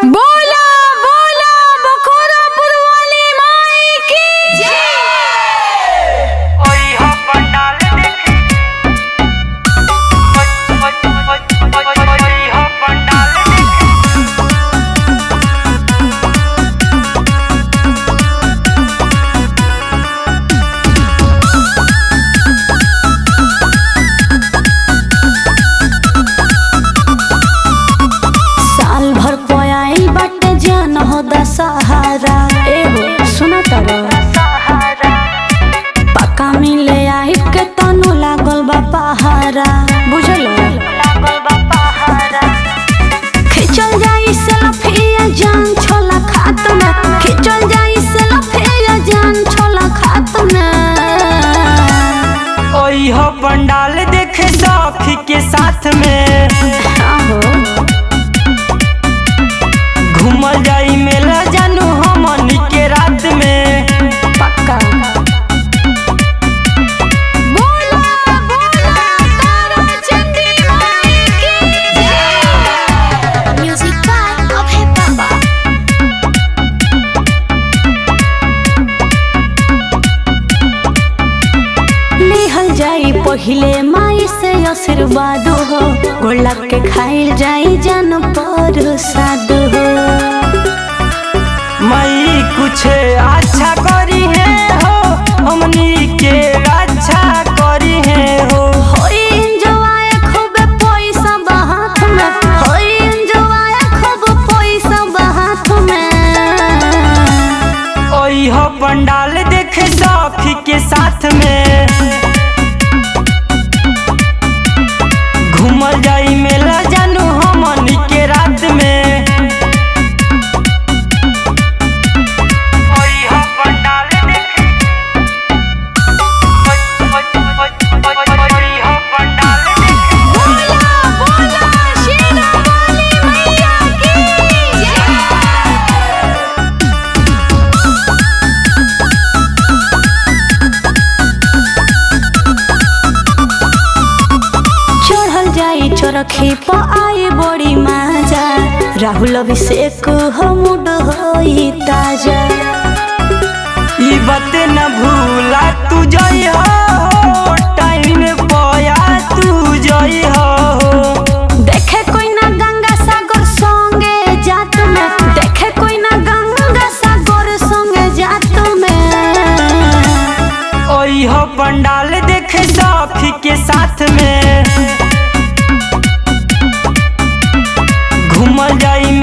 बोला बोला बखोरापुर वाली माई की ओई हो पंडाल देखी ओई हो पंडाल देखी साल भर पयाई बाटे जान हो दशहरा ए हो सुना तारा पक्का मिले आई के तनु लागल बा पहारा बुझल खिचल जाई सेल्फिया जान छोला खात में खिचल जाई सेल्फिया जान छोला खात में ओई हो पंडाल देखे सखी के साथ में आहो घूमल जाई मेला जानू हमनी के रात में पक्का बोला बोला तारा चंदी माई की म्यूजिक बाय अभय बाबा लेहल जाई पहिले माई से आशीर्वाद हो गोला के खाइल जाई जान पर साधु हो मई कुछ अच्छा करी है हो हमनी के अच्छा करी है हो होई इंजॉय खूब पैसा बाहात में होई इंजॉय खूब पैसा बाहात में ओई हो पंडाल देखे सखी के साथ में घूमल जाई मेला जानू हमनी के रात में ओई हो पंडाल देखे ओई हो पंडाल देखे बोला बोला शेरा वाली मैया की चढ़ल जाई चरखी प आए बड़ी माजा राहुल अभिषेक हमूड होई ताजा ई बात न भूला तू जई हो टाइम पया तू जई हो देखे कोई ना गंगा सागर संगे जात में देखे कोई ना गंगा सागर संगे जात में ओई हो पंडाल देखे सखी के साथ में घूमल जाई